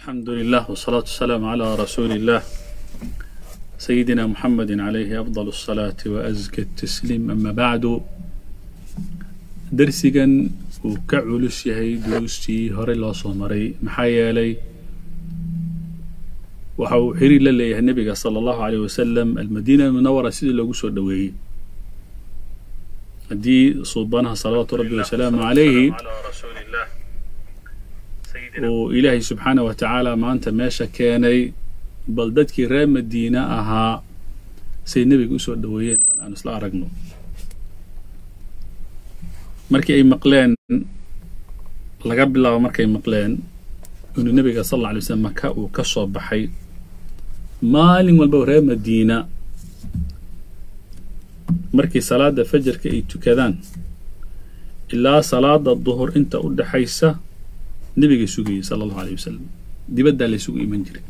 الحمد لله والصلاة والسلام على رسول الله سيدنا محمد عليه أفضل الصلاة وأزكى التسليم أما بعد درسigan uu ka culus yahay duruustii hore loo soo maray maxaa yeelay waxa uu xiriir la leeyahay nebiga salى الlahu عalيه wasalam almadina munawara sidii loogu soo dhoweeyey haddii suubanaha salawaatu rabbi wasalaamu calayhi uu ilaahay subxaanah wa tacaala maanta meesha keenay bal dadkii reer madiina ahaa say nebiga usoo dhoweeyeen bal aan isla aragno markii ay maqleen laga bilaabo markay maqleen inuu nebiga sal alla alay slam maka uu ka soo baxay maalin walba reer madiina markii salaada fajarka ay tukadaan ilaa salaada duhur inta u dhaxaysa nebigay sugayay sala allahu aleyh wasalam dibaddaa laysugu iman jiray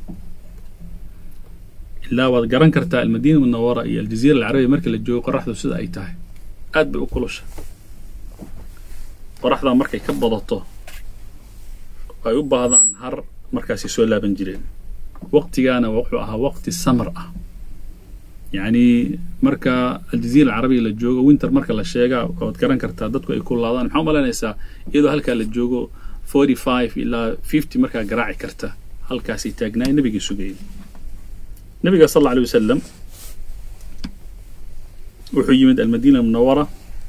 ilaa waad garan kartaa almadiina munawara iyo aljaziira alcarabiya markii la joogo qoraxdu sida ay tahay aad bay u kulusha qoraxdaa markay ka badato ay u baahdaan har markaasay soo laaban jireen waqtigaana wuxuu ahaa waqti samar ah yacni marka aljaziira alcarabiya la joogo winter marka la sheegaa waad garan kartaa dadku ay kulaadaan maxaa umalaynaysaa iyadoo halkaa la joogo forty five ilaa fifty markaa garaaci karta halkaasay taagnaay nebigay sugayay nebiga sal alla alay wasalam wuxuu yimid almadiina munawara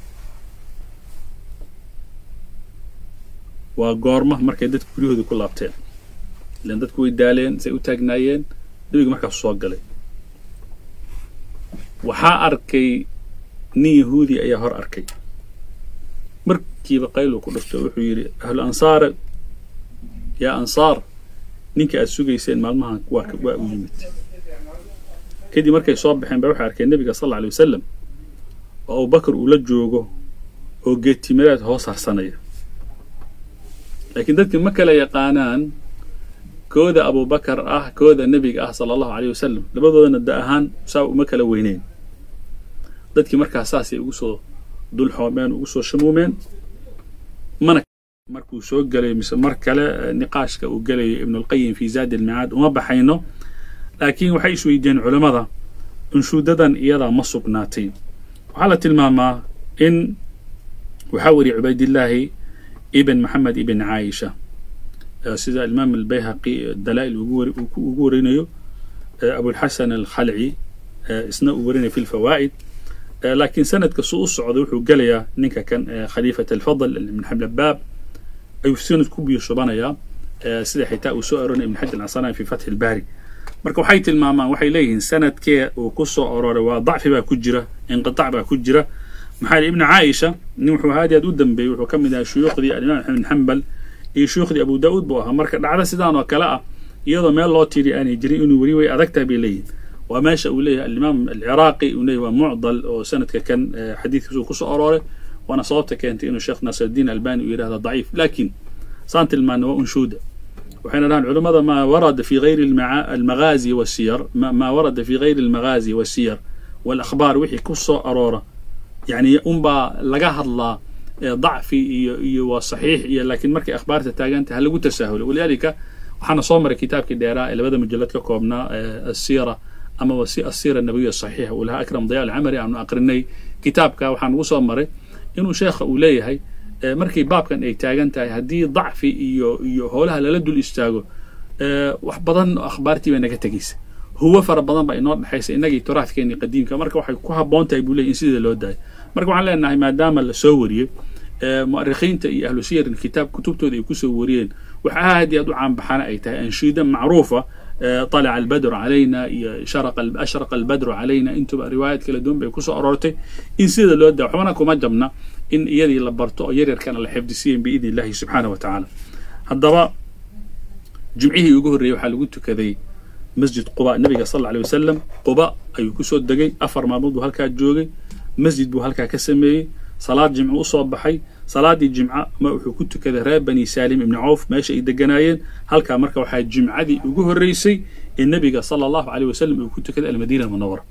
waa goorma markay dadku guryahooda ku laabteen ilan dadku way daaleen say u taagnaayeen nebiga markaasu soo galay waxaa arkay nin yahuudi ayaa hor arkay markiiba qaylu ku dhufto wuxuu yidhi ahlu ansaare yaa ansaar ninka aad sugayseen maalmahan waa waa u yimid kadib markay soo baxeen ba waxay arkeen nebiga sal alla alay wasalam oo abubakar uu la joogo oo geedtimadaad hoos harsanaya laakiin dadki ma kala yaqaanaan kooda abubakar ah kooda nebiga ah sala allahu aleyh wasalam labadoodana da ahaan saa uma kala weyneyn dadkii markaas saasay ugu soo dulxoomeen ugu soo shamuumeen mana markuu soo gelay mise mar kale niqaashka uu gelayo ibnulqayim fi zaadi almicaad uma baxayno laakiin waxay isweydiiyeen culammada unshuudadan iyadaa ma sugnaatay waxaa la tilmaamaa in waxaa weriye cubaydillaahi ibn maxamed ibn caayisha sida imaam albayhaqi dalaa'il ugu warinayo abulxasan alkhalci isna uu warinayo fi lfawaa'id laakiin sanadka su u socday wuxuu gelayaa ninka kan khaliifat alfadl ibn xablabaab ayuu sanad ku biyo shubanayaa sida xitaa uu soo aroonaya ibn xajar alcasanaan fi fatxi albaari marka waxay tilmaamaan waxay leeyihiin sanadkee uu ku soo aroray waa dacfi baa ku jira inqitaac baa ku jira maxaa yidhi ibnu caaisha nin wuxuu aad aad u dambeeyey wuxuu ka mid ahaa shuyuukhdii alimaam axmed bin xambal iyo shuyuukhdii abu daa'uud buu ahaa marka dhacdo sidaan oo kale ah iyadoo meel loo tiiri aanay jirin inuu weli way adag tahay bay leeyihin waa meesha uu leeyahay alimaam alciraaqi uu leeyahy waa mucdal oo sanadka kan xadiidkiisa uu ku soo arooray waana sababta keentay inuu sheekh naasirdiin albani uu yidhahda daciif laakiin saan tilmaana waa unshuuda waxayna dhahaan culimmada maa warada fi gayri almagaazi wasiyar maa warada fi gayri almagaazi wasiyar walakhbaar wixii ku soo aroora yani unbaa laga hadlaa dacfi iyo iyo waa saxiix iyo laakiin markay akhbaarta taaganta ha lagu tasaahulo walidaalika waxaana soo maray kitaabkii dheeraa ee labada mujalad ka koobnaa asiira amaba si asiira nabawiya saxiixa uu lahaa akram daya alcamari aanu aqrinay kitaabka waxaa nagu soo maray inuu sheekha uu leeyahay markii baabkan ay taagan tahay haddii dacfi iyo iyo howlaha lala dul istaago wax badan oo akhbaartii bay naga tegaysa huwo fara badan baa inoo dhexaysa innagii turaafkeennii qadiimka marka waxay ku habboon tahay buu leey in sidii loo daayo marka waxaan leenahay maadaama la soo wariyey mu'arikhiinta iyo ahlu siyarin kitaab kutubtooda ay kusoo wariyeen waxa aad iyo aad u caanbaxana ay tahay anshiida macruufa طلع البدر علينا iyo أشرق البدر علينا intuba riwaayaad kala duwan bay kusoo aroortay in sida loo daa waxbana kuma jabna in iyadii la barto oo yaryarkana la xifdisiyen biidn illahi subxaanah wa tacaala haddaba jimcihii ugu horreeyey waxaa lagu tukaday masjid quba nabiga sal alay wasalam quba ayuu kusoo degay afar maalmood buu halkaa joogay masjid buu halkaa ka sameeyey salaad jimco usoo baxay salaadii jimca ma wuxuu ku tukaday reer bani saalim ibni cawf meesha ay deganaayeen halkaa marka waxaa jimcadii ugu horreysay ee nebiga sala allahu aleyh wasalam uu ku tukaday almadiina almunawara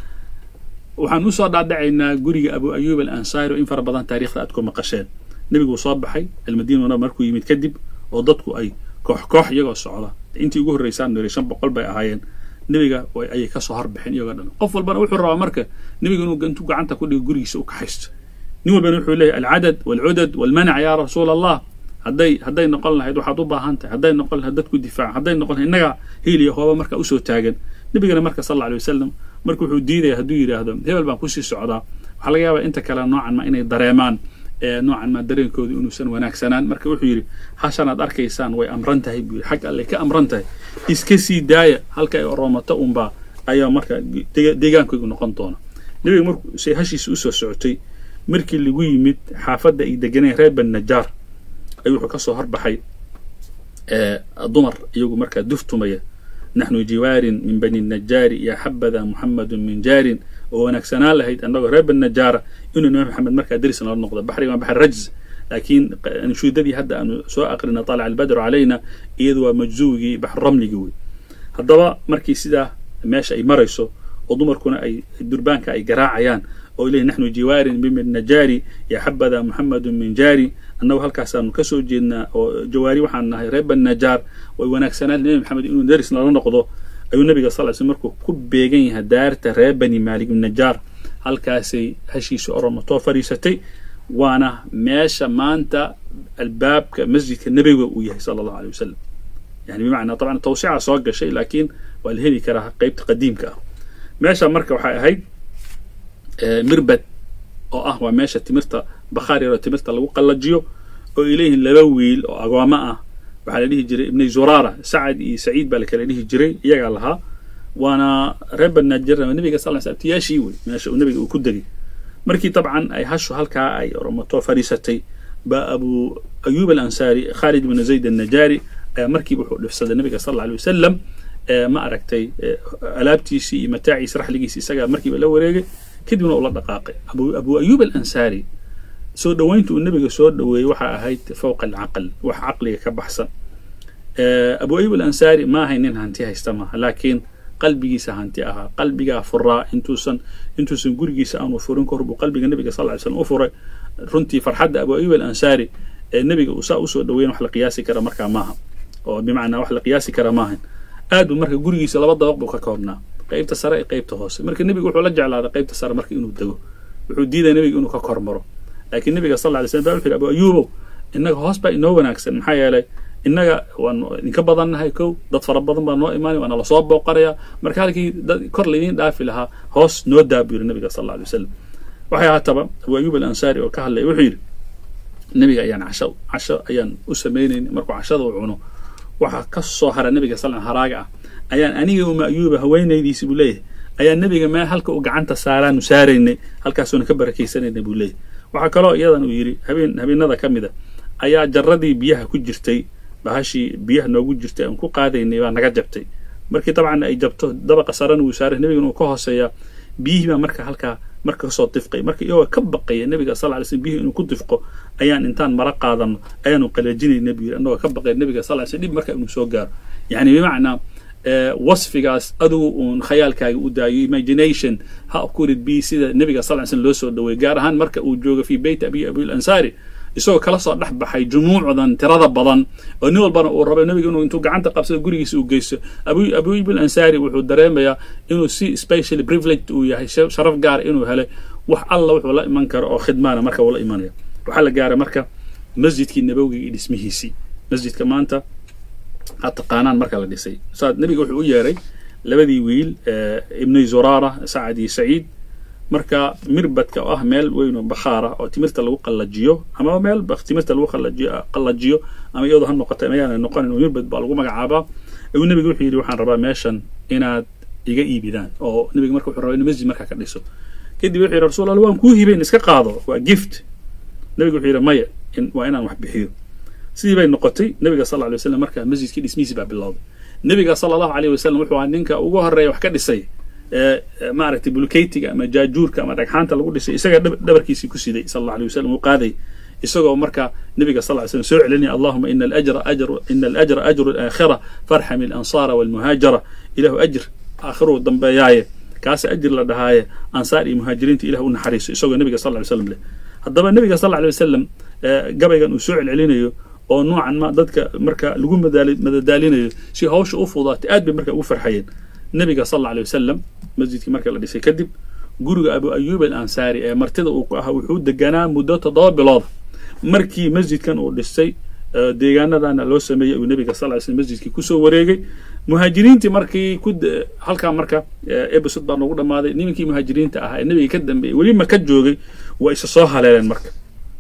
waxaan usoo dhaadhacaynaa guriga abu ayuub alansaari oo in fara badan taarikhda aad ku maqasheen nebiguu soo baxay almadiina munawara markuu yimid kadib oo dadku ay koox koox iyagoo socda intii ugu horreysaan niri shan boqol bay ahaayeen nebiga ayay kasoo harbixeen iyagoo dhan qof walbana wuxuu rabaa marka nebiga inuu intuu gacanta ku dhigo gurigiisa u kaxaysto nin walbana wuxuu leeyahy alcadad walcudad walmanac yaa rasuula allah hadday hadday noqon lahayd waxaad u baahan tahay hadday noqon lahayd dadku difaaca hadday noqon lahayd innaga hiil iyo hooba marka usoo taagan nebigana marka sal alla alay wasalam marka wuxuu diidaya hadduu yidhaahdo hebel baan kusii socdaa waxaa laga yaabaa inta kale noocan ma inay dareemaan noocan ma dareenkoodu inuusan wanaagsanaan marka wuxuu yidhi hashanaad arkaysaan way amran tahay buu yidhi xag alle ka amran tahay iska sii daaya halka ay oroomato unbaa ayaa marka deegaankoodu noqon doona nebiga markuu say hashiisa usoo socotay markii lagu yimid xaafadda ay deganeen reer ben najaar ayuu wuxuu kasoo horbaxay dumar iyagu markaa duftumaya naxnu jiwaarin min bani najaari ya xabada muxamadun min jaarin oo wanaagsanaan lahayd annagoo reer bani najaara inuu nabi maxamed markaa deris nala noqdo baxriga waa baxr rajz laakiin anshuudadii hadda aanu soo aqrina طalaca albadru calayna iyadu waa majzuwigii baxr ramligii wey haddaba markii sidaa meesha ay marayso oo dumarkuna ay durbaanka ay garaacayaan oo leeyihin naxnu jiwaarin min najaari ya xabada muxamadun min jaari annagu halkaasaanu kasoo jeednaa oo jawaari waxaan nahay reer bani najaar way wanaagsanaan nebi maxamed inuu deris nala noqdo ayuu nabiga sal sl markuu ku beegan yahay daarta reer bani maalik bin najaar halkaasay hashiisa oromatoo fadhiisatay waana meesha maanta albaabka masjidka nebiga uu yahay sala allahu alay wasalam yani bimacnaa taban tawsica soo gashay laakiin waa la heli karaa qeybta qadiimka ah meesha marka waxay ahayd mirbad oo ah waa meesha timirta bakhaar yaroo timirta lagu qallajiyo oo ay leeyihiin laba wiil oo agoommo ah waxaa la dhihi jiray ibnay zuraara sacad iyo saciid baa la kala dhihi jiray iyagaa lahaa waana reer banaajer nabiga sal sl abtiyaashii wey meesha uu nabiga uu ku degay markii dabcan ay hashu halkaa ay oromato fadhiisatay baa abu ayub alansaari khaalid ibnu zayd annajaari ayaa markiiba wuxuu dhifsaday nabiga sal alla alay wasalam ma aragtay alaabtiisii iyo mataaciisi raxligiisi isagaa markiiba la wareegay kadibna uu la dhaqaaqay abu ayub alansaari soo dhoweynta uu nebiga soo dhoweeyey waxaa ahayd fowqa alcaql wax caqliga ka baxsan abu ayub alansaari ma ahay nin hanti haysta maaha laakiin qalbigiisa hanti ahaa qalbigaa furaa intuusan intuusan gurigiisa aanu furin kahor buu qalbiga nebiga sal ly slam u furay runtii farxadda abu ayub alansaari ee nebiga uu saa usoo dhoweyn wax la qiyaasi kara markaa maaha oo bimacnaa wax la qiyaasi kara maahan aad buu marka gurigiisa laba dabaq buu ka koobnaa qaybta sare iyo qaybta hoose marka nebiga wuxuu la jeclaaday qaybta sare marka inuu dego wuxuu diidaya nebiga inuu ka kormaro laakiin nebiga sal lla alay slam ba wuxu yhi abu ayuubow innaga hoos baa inoo wanaagsan maxaa yeelay innaga waan idinka badannahay kow dad fara badan baa noo imaanay waana lasoo booqanayaa marka halkii dad kor laydiin dhaafi lahaa hoos noo daa buu yidhi nabiga sal alla alay wasalam waxay ahaataba abu ayuub alansaari oo ka hadlaya wuxuu yidhi nebiga ayaan casho casho ayaan u samaynayn markuu cashada u cuno waxaa ka soo hara nebiga sal haraaga ah ayaan aniga uma ayuuba haweenaydiisi buu leeyahay ayaa nebiga meel halka uu gacanta saaraanu saaraynay halkaasuuna ka barakaysanayna buu leeyahay waxaa kaloo iyadan uu yidhi habeen habeenada ka mid a ayaa jaradii biyaha ku jirtay bahashii biyaha noogu jirtay aan ku qaadaynay baa naga jabtay markii dabcan ay jabto dabaqa sarana wuu saaray nebigana uu ka hooseeyaa biyihii baa marka halkaa marka kasoo difqay marka iyagoo ka baqaya nebiga sal ly slm biyihii inuu ku difqo ayaan intaan mara qaadano ayaanu qalajinayna buu yidhi annagoo ka baqaya nebiga sal ly slm dhib marka inuu soo gaaro yacni bimacnaa wasfigaas adugu uun khayaalkaaga u daayo imagination ha kurid bi sida nebiga sal ly slm loo soo dhaweeyey gaar ahaan marka uu joogo fii beyt abi abil ansaari isagoo kala soo dhex baxay jumuucdan tirada badan oo nin walbana uu rabay nebiga inuu intuu gacanta qabsado gurigiisa uu geysto abu abuib alansaari wuxuu dareemayaa inuu si specially privileged uu yahay sharaf gaara inuu helay wax alla wuxuu la iman karo oo khidmaana marka uu la imanaya waxaa la gaaray marka masjidkii nabowiga iyo dhismihiisii masjidka maanta ha taqaanaan marka la dhisay saa nebiga wuxuu u yeeray labadii wiil ibnay zuraara sacad iyo saciid marka mirbadka oo ah meel weyn oo bakhaara oo timirta lagu qallajiyo ama meel timirta lagu qallajiyo qallajiyo ama iyadoo ha noqota mayaana noqonin oo mirbad baa lagu magacaabaa ayuu nebiga wuxuu yidhi waxaan rabaa meeshan inaad iga iibidaan oo nebiga marka wuxuu rabaa inuu masjid markaa ka dhiso kadib wuxuu yidhi rasuul allah waan kuu hibeyn iska qaado waa gift nebiga wuxuu yidhi maya waa inaan wax bixiyo sidii bay noqotay nebiga sal lla lay wasalam marka masjidkii dhismihiisi baa bilowday nebiga sala allahu alayh wasalam wuxuu ahaa ninka ugu horreeya wax ka dhisay maaragtay bulkeytiga ama jaajuurka ama dhagxaanta lagu dhisay isaga dhabarkiisii ku siday sal alla alay wasalam uu qaaday isagoo marka nebiga sal ly slam soo celinaya allahuma ina alajra ajru ina alajra ajru alaakhira farxam alansaara walmuhaajara ilahu ajr aakhiruu dambeeyaaye kaasa ajir la dhahaaye ansaar iyo muhaajiriinta ilah u naxariiso isagoo nebiga sal ly slam leh haddaba nebiga sal ly wasalam gabaygan uu soo celcelinayo oo noocan ma dadka marka lagu madadaalinayo si hawsha u fudaatay aad bay marka ugu farxayeen nabiga sal alla alay wasalam masjidkii marka la dhisay kadib guriga abu ayuub al ansaari ee martida uu ku ahaa wuxuu deganaa muddo toddoba bilooda markii masjidkan uu dhisay deegaanadana loo sameeyey uu nabiga sal ly slm masjidkii kusoo wareegay muhaajiriintii markii ku halkaa marka episode baa noogu dhammaaday nimankii muhaajiriinta ahaa ee nabiga ka dambeeyey weli maka joogay waa isa soo haleeleen marka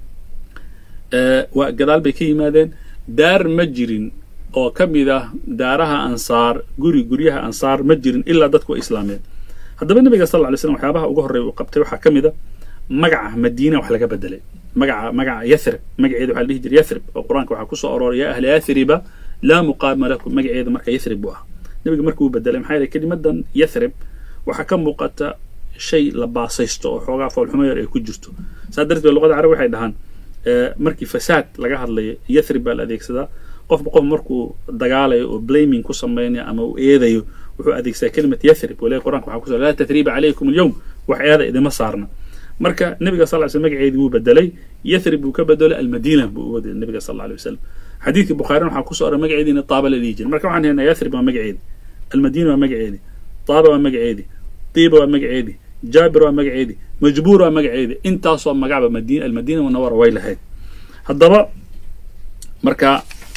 waa gadaal bay ka yimaadeen daar ma jirin oo ka mid ah daaraha ansaar guri guryaha ansaar ma jirin ilaa dadku waa islaameen haddaba nabiga sal lla ly slam waxyaabaha ugu horreeya uu qabtay waxaa ka mid a magaca madiina wax laga bedelay magaca magaca yathrib magaceeda waxaa la dhihi jiray yathrib oo qur-aanka waxaa kusoo arooray yaa ahla yathriba laa muqaama lakum magaceeda marka yathrib buu ah nabiga markuu bedelay maxaa yeelay kelimadan yathrib waxaa ka muuqata shay la baasaysto oo xoogaa foolxumo yar ay ku jirto saa darteed luqada carab waxay dhahaan markii fasaad laga hadlayo yathrib baa la adeegsadaa qofba qof markuu dagaalayo oo blaming ku samaynayo ama uu eedayo wuxuu adeegsadaa kelimat yathrib walahi qur'anka waxaa kuso laa tathriba calaykum alyawm wax eeda idima saarna marka nabiga sal ly sl magaceedii wuu bedelay yathrib buu ka bedelay almadiina buu u bedelay nabiga sal alay wasalam xadiidkii bukhaarina waxaa kusoo oray magaceediina taaba la dhihi jiray marka waxaan haynaa yathrib waa magaceedi almadiina waa magaceedi taaba waa magaceedi tiiba waa magaceedi jaabir waa magaceedi majbuur waa magaceedi intaasoo magacba madina almadiina munawara way lahayd haddaba marka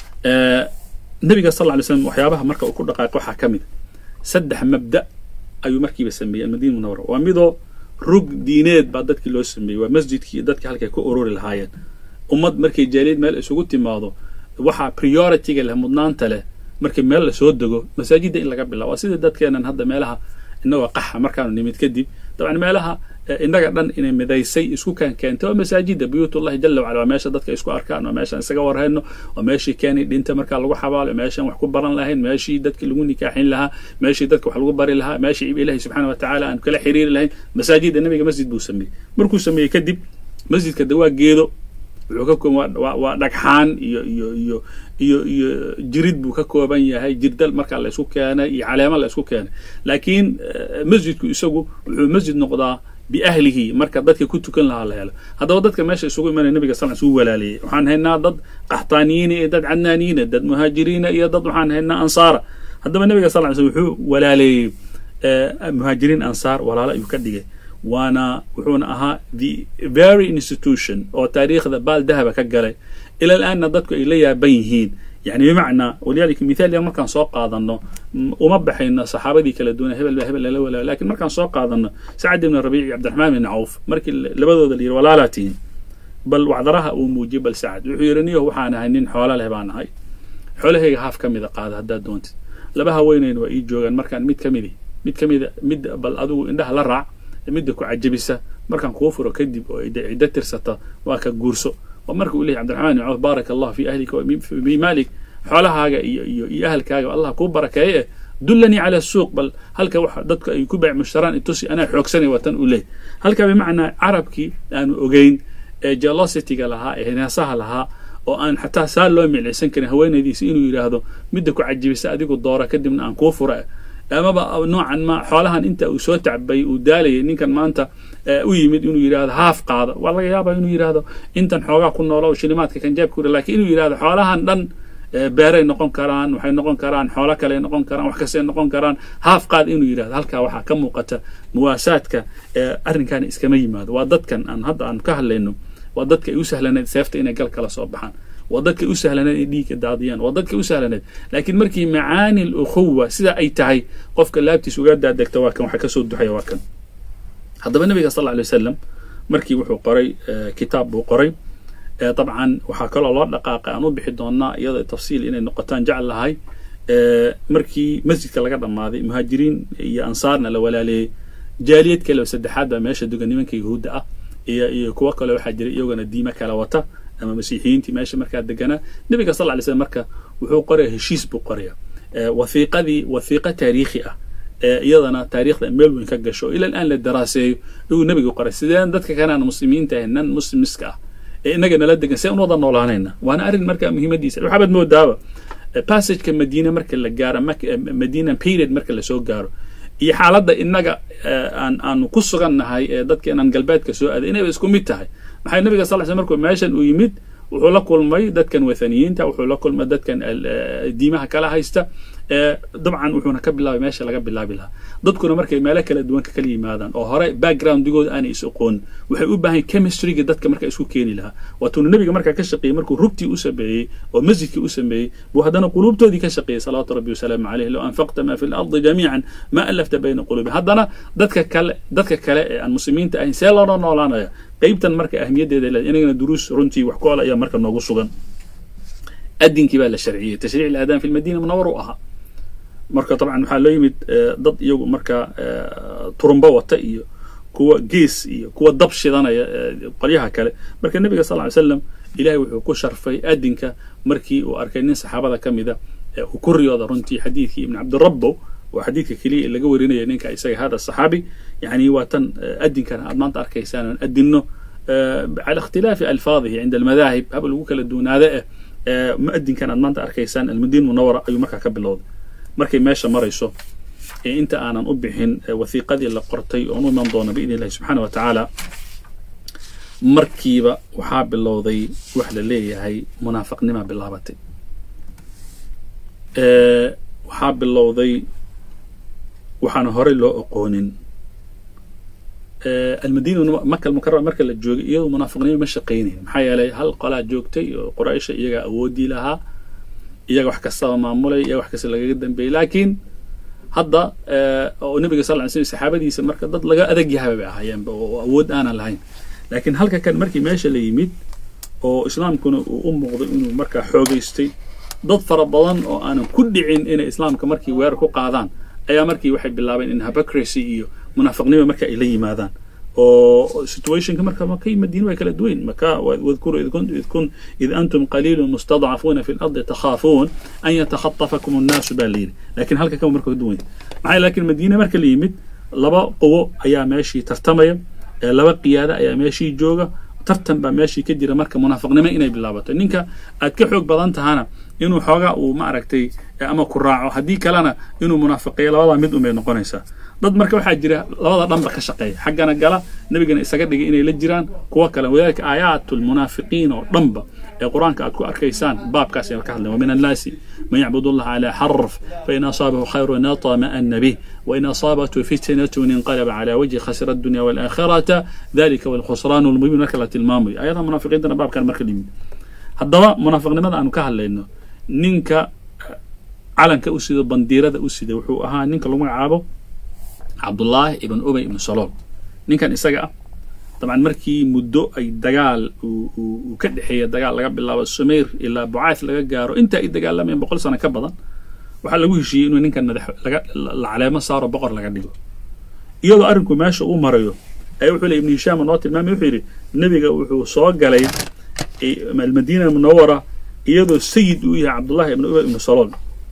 nabiga sal lla alay slam waxyaabaha marka uu ku dhaqaaqay waxaa ka mid saddex mabda ayuu markiiba sameeyey almadiina munawara waa midoo rug diineed baa dadkii loo sameeyey waa masjidkii iyo dadkii halkay ku ururi lahaayeen ummad markay jaaliyad meel isugu timaado waxaa priority-ga leh mudnaanta leh markii meel lasoo dego masaajidda in laga bilaabo waa sidii dadkeenan hadda meelaha inagoo qaxa markaanu nimid kadib dabcan meelaha innaga dhan inay midaysay isku kaan keentay waa masaajidda buyuutullahi jala wacala waa meesha dadka isku arkaan waa meeshaan isaga warhayno waa meeshii keenay dhinta markaa lagu xabaalo meeshaan wax ku baran lahayn meeshii dadki lagu nikaaxin lahaa meeshii dadka wax lagu bari lahaa meeshii ilahi subxaana wa tacaala aan kala xiriiri lahayn masaajidda nabiga masjid buu sameeyey markuu sameeyey kadib masjidka de waa geedo wuxuu ka kooban waa waa dhagxaan iyo iyo iyo iyo iyo jirid buu ka kooban yahay jirdal markaa la isku keenay iyo caleema la isku keenay laakiin masjidku isagu wuxuu masjid noqdaa biahlihi marka dadka ku tukan lahaa la helo haddaba dadka meesha isugu imanaya nabiga sal uu walaaliyey waxaan haynaa dad qaxtaaniyiina iyo dad cadnaaniyiina dad muhaajiriina iyo dad waxaan haynaa ansaara haddaba nabiga sal ly sl wuxuu walaaleeyey muhaajiriin ansaar walaalo ayuu ka dhigay waana wuxuuna ahaa the very institution oo taariikhda baal dahaba ka galay ila alaanna dadku ay la yaaban yihiin yani bimacnaa walidalika mithaal yar markaan soo qaadano uma baxayno saxaabadii kala duwana hebel baa hebel lala walaayo lakin markaan soo qaadano sacad ibn rabiic iyo cabdiraxmaan ibn cawf markii labadooda la yidhi walaalaa tihin bal wacdaraha uu muujiyey bal sacad wuxuu yidhi niyo waxaan ahay nin xoola leh baan ahay xoolahayga haaf ka mida qaada haddaad doontid laba haweenayna waa ii joogaan markaan mid ka midi mid ka mida mid bal adigu indhaha la raac midda ku cajabisa markaan kuu furo kadib oo ciddo tirsata waa ka guurso oo marka uu leeyahy cabdiraxmaan ibn cawf baaraka allah fi ahlika fi maalik xoolahaaga iyo iyo iyo ahalkaaga allah kuu barakeeye eh dullanii cala suuq bal halka waxa dadku ay ku baac mushtaraan itusi anaa xoogsanay waa tan uu leeyahy halka bimacnaa carabkii aanu ogeyn ee jelosityga lahaa ee hinaasaha lahaa oo aan xataa saa loo miclaysan karin haweenaydiisa inuu yidhaahdo midda ku cajibisa adigu doora kadibna aan kuu fura amaba noocan ma xoolahan inta uu soo tacbay uu daalayay ninkan maanta u yimid inuu yidhahdo haaf qaado waa laga yaabaa inuu yidhahdo intan xoogaa ku noola oo shilimaadka kanjaabka uri lakin inuu yidhahdo xoolahan dhan beeray noqon karaan waxay noqon karaan xoolo kale noqon karaan wax kastay noqon karaan haaf qaad inuu yidhahdo halkaa waxaa ka muuqata muwaasaadka arrinkaani iskama yimaado waa dadkan aan hadda aan ka hadlayno waa dadka ay u sahlanayd seefta inay gal kala soo baxaan waa dadkay u sahlaneed inay dhiigka daadiyaan waa dadkay u sahlaneed laakiin markii macaani alukhuwa sida ay tahay qofka laabtiis uga daadegta waa kan waxa kasoo duxaya waa kan haddaba nabiga sal lla alay wasalam markii wuxuu qoray kitaab buu qoray dabcan waxaa kaloo loo dhaqaaqay aan u bixi doonaa iyadoo tafsiil inay noqotaan jecel lahay markii masjidka laga dhammaaday muhaajiriin iyo ansaarna la walaaleeyey jaaliyad kale oo saddexaad baa meesha dugan nimanka yahuudda ah iyo iyo kuwo kale waxaa jira iyagona diime kala wata ama masiixiyiintii meesha markaa deganaa nabiga sal ly slm marka wuxuu qoraya heshiis buu qoraya wathiiqadii wathiiqa taariikhi ah iyadana taariikhda meel weyn ka gasho oo ila aan la daraaseeyo ayuu nabiga qoray sideen dadka kale aan muslimiinta ahay nan muslimiska ah ee inaga nala degan see un wada noolaanayna waana arrin markaa muhiimadiisa waxaabad moodaaba passageka madiina marka la gaaro madiina period marka lasoo gaaro iyo xaaladda inaga aan aanu ku sugan nahay ee dadka inaan galbeedka soo aaday inayba isku mid tahay maxay nabiga sal sl markuu meeshan uu yimid wuxuu la kulmay dadkan wathaniyiinta wuxuu la kulmay dadkan diimaha kala haysta dabcan wuxuuna ka bilaabay meesha laga bilaabi lahaa dadkuna markay meelo kala duwan ka kala yimaadaan oo hore backgroundigooda aanay is aqoon waxay u baahan chemistryga dadka marka isku keeni lahaa waatuuna nebiga markaa ka shaqeeyey markuu rugtii u sameeyey oo masjidkii u sameeyey buu haddana quluubtoodii ka shaqeeyey salawaatu rabbi wasalaamu caleyh low anfaqta ma fi lardi jamiican ma alafta bayna quluubi haddana dadka kale dadka kale ee aan muslimiinta ahayn see loola noolaanaya qeybtan marka ahmiyaddeeda le inagana duruus runtii wax ku ola ayaa marka noogu sugan adinkii baa la sharciyey tashriic ilaadaan fi lmadiina munawar u ahaa marka dabcan waxaa loo yimid dad iyagu markaa turumbo wata iyo kuwa gees iyo kuwa dab shidanaya qolyaha kale marka nebiga sal ly slam ilahay wuxuu ku sharfay adinka markii uu arkay nin saxaabada ka mida uu ku riyooda runtii xadiidkii ibn cabdirabbo waa xadiidka keliya laga warinaya ninka isaga hada saxaabi yani waa tan adinkana aad maanta arkaysaan aan adinno cala ikhtilaafi alfaadihi cinda almadaahib haba lagu kala duunaada eh muadinkan aad maanta arkaysaan almadiina munawara ayuu markaa ka bilowday markay meesha marayso ee inta aanan u bixin wathiiqadii la qortay oon u iman doono biidn illahi subxaana wa tacaala markiiba waxaa bilowday wax la leeyahay munaafaqnima bilaabatay waxaa bilowday waxaana horey loo oqoonin almadiina maka almukarama marka la joogay iyadoo munaafiqnimo ma shaqaynayn maxaa yeelay hal qolaa joogtay oo quraysha iyagaa awoodii lahaa iyaga wax kastaba maamulay iyaga wax kasta lagaga dambeeyey laakiin hadda oo nebiga sal ly slm saxaabadiisa marka dad laga adag yahaba bay ahaayeenba oo awood aanan lahayn laakiin halka kan markii meesha la yimid oo islaamkuna uu u muuqday inuu markaa xoogaystay dad fara badan oo aanan ku dhicin inay islaamka markii weerar ku qaadaan ayaa markii waxay bilaabeen in hypocracy iyo munaafiqnimo marka ay la yimaadaan oo situationka marka maka iyo madiina way kala duwayn maka wadkuru id antum qaliilun mustadcafuuna fi lardi takhaafuun an yatakhatafakum annaasu baa layidhi lakin halka kan marka ka duwan maxaa laakiin madiina marka la yimid laba quwo ayaa meeshii tartamaya laba qiyaada ayaa meeshii jooga tartan baa meeshii ka jira marka munaafiqnimo inay bilaabato ninka aad ka xoog badan tahana inuu xoogaa uu ma aragtay ama ku raaco haddii kalena inuu munaafiqiyo labadaa mid unbay noqonaysaa dad marka waxaa jira labada dhanba ka shaqeeya xaggana gala nebigana isaga dhigay inay la jiraan kuwa kale wadalika aayaatu lmunaafiqiin oo dhanba ee qur-aanka aad ku arkaysaan baabkaas ayaan ka hadlay wamin annaasi man yacbud allaha calaa xarf fain asaabahu khayrun aطma'ana bih wain asaabathu fitnatun inqalaba calaa wajhi khasira addunya waalaakhirata dalika walkhusraan lmubiin marka la tilmaamayo ayadaha munaafiqiintana baabkan marka limid haddaba munaafiqnimada aanu ka hadlayno ninka calanka u sido bandiirada u sida wuxuu ahaa ninka lagu magacaabo cabdullaahi ibn ubay ibn salool ninkan isaga ah dabcan markii muddo ay dagaal uu ka dhexeeya dagaal laga bilaabo sumayr ilaa bucaas laga gaaro inta ay dagaalamayeen boqol sano ka badan waxaa lagu heshiiyey inuu ninkan madax laga la caleemo saaro boqor laga dhigo iyadoo arrinku meesha uu marayo ayaa wuxuu le ibnu hishaam noo tilmaamay wuxuu yidhi nebiga wuxuu soo galay almadiina munawara iyadoo sayid uu yahay cabdullahi ibn ubay ibnu salool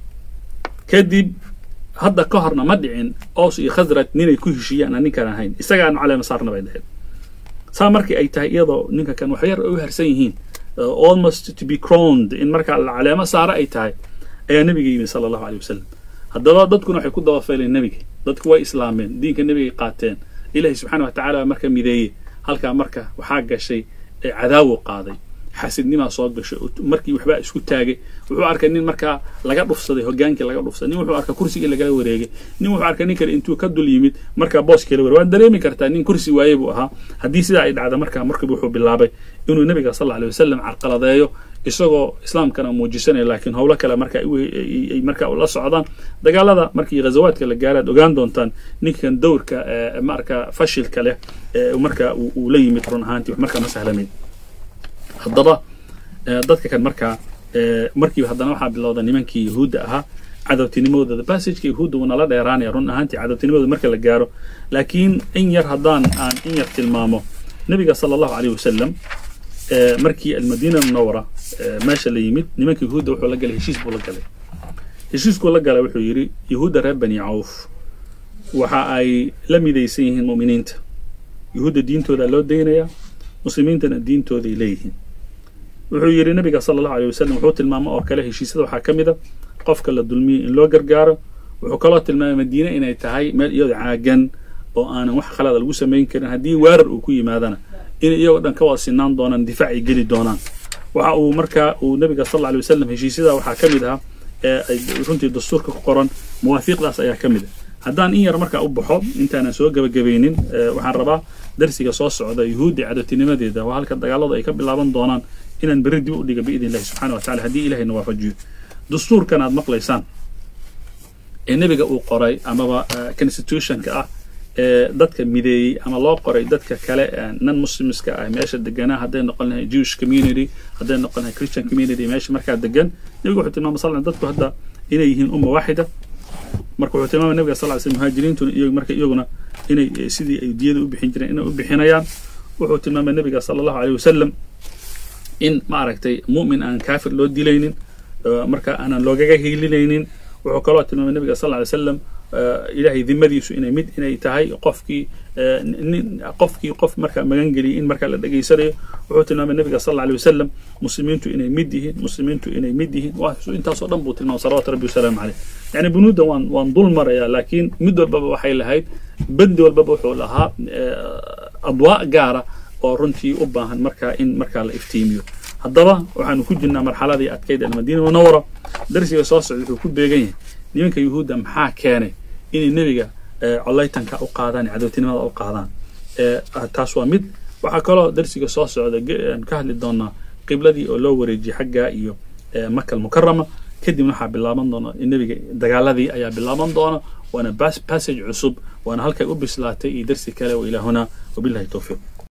kadib hadda ka horna ma dhicin oos iyo khasraj ninay ku heshiiyaan aan ninkan ahayn isagaanu caleema saarna bay dhaheen saa markii ay tahay iyadoo ninka kan wax yar u harsan yihiin almost to be crowned in markaa la caleemo saaro ay tahay ayaa nebiga yimi sala allahu aleyh wasalam haddaba dadkuna waxay ku dabafayleen nebiga dadku way islaameen diinka nebigay qaateen ilahi subxaana wa tacala marka mideeyey halkaa marka waxaa gashay ee cadaawo qaaday xasidnimaa soo gashay markii waxbaa isku taagay wuxuu arkay nin markaa laga dhufsaday hogaankii laga dhufsaday nin wuxuu arkay kursigii lagala wareegay nin wuxuu arkay nin kale intuu ka dul yimid markaa booskii la wareeg waan dareemi kartaa nin kursi waaye buu ahaa haddii sidaa ay dhacda markaa markiiba wuxuu bilaabay inuu nebiga sal alay wasalam carqaladeeyo isagoo islaamkana muujisanaya laakiin howlo kale marka ay markaa la socdaan dagaalada markii ghazawaadka la gaaraad ogaan doontaan ninkan dowrka marka fashilka leh marka uu la yimid run ahaantii markaa ma sahlamayn haddaba dadka kan markaa markiiba haddana waxaa bilowda nimankii yahuudda ahaa cadowtinimadooda bassageka yahuudda wuu nala dheeraanaya run ahaantii cadowtinimadooda marka la gaaro laakiin in yar haddaan aan in yar tilmaamo nebiga sala allahu aleyh wasalam markii almadiina munawara meesha la yimid nimanka yahuudda wuxuu la galay heshiis buu la galay heshiiskuu la galay wuxuu yidhi yahuudda reer bani cawf waxa ay la midaysan yihiin mu'miniinta yahuudda diintooda loo daynayaa muslimiintana diintooday leeyihiin wuxuu yidhi nabiga sala allahu aleyh wasalam wuxuu tilmaamo oo kale heshiisyada waxaa ka mid a qofka la dulmiyey in loo gargaaro wuxuu kaloo tilmaamay madiine inay tahay meel iyadoo caagan oo aanan wax khalada lagu samayn karin haddii weerar uu ku yimaadana inay iyagoo dhan ka wada sinaan doonaan difaac ay geli doonaan waxa uu markaa uu nabiga sal alla alay wasalam heshiisyada waxaa ka mid ahaa runtii dastuurka ku qoran mawaafiiqdaas ayaa ka mid ah haddaan in yar markaa u baxo intaanan soo gebagabaynin waxaan rabaa darsiga soo socda yuhuudda cadowtinimadeeda waa halka dagaaladu ay ka bilaaban doonaan inaan berri dib u dhiga biidn illahi subxana wa tacala haddii ilahayna waafajiyo dastuurkan aad maqlaysaan ee nebiga uu qoray amaba constitutionka ah ee dadka mideeyey ama loo qoray dadka kale non muslimska ah meesha deganaa hadday noqon lahay jewish community hadday noqon lahay christian community meesha markaa degan nebiga wuxuu tilmaamay sal dadku hadda inay yihiin umma waaxida marka wuxuu tilmaamay nabiga sal ly slam muhaajiriintuna iyo marka iyaguna inay sidii ay diyada u bixin jireen inay u bixinayaan wuxuu tilmaamay nabiga sala allahu aleyh wasalam in ma aragtay mu'min aan kaafir loo dilaynin marka aanan loogaga hiilinaynin wuxuu kaloo tilmaamay nabiga sal ly slam ilaahay dimadiisu inay mid inay tahay qofkii nin qofkii qof marka magan geliyay in marka la dhegaysanayo wuxuu tilmaamay nabiga sal alla alay wasalam muslimiintu inay mid yihiin muslimiintu inay mid yihiin intaasoo dhan buu tilmaamay salawatu rabbi wasalaamu caleyh yani bunuudda waan waan dul marayaa laakiin mid walbaba waxay lahayd bandi walbaba wuxuu lahaa adwaa gaara oo runtii u baahan markaa in markaa la iftiimiyo haddaba waxaanu ku jirnaa marxaladii adkayd almadiina munawara darsiga soo socda wuxuu ku beegan yahay nimanka yuhuudda maxaa keenay inay nebiga collaytanka u qaadaan cadowtinimada u qaadaan taas waa mid waxaa kaloo darsiga soo socda ka hadli doonaa qibladii oo loo wareejiyey xaggaa iyo maka almukarama kadibna waxaa bilaaban doona nebiga dagaaladii ayaa bilaaban doona waana passage cusub waana halkay u bislaatay iyo darsi kale wa ilaahuna wabillahi towfiiq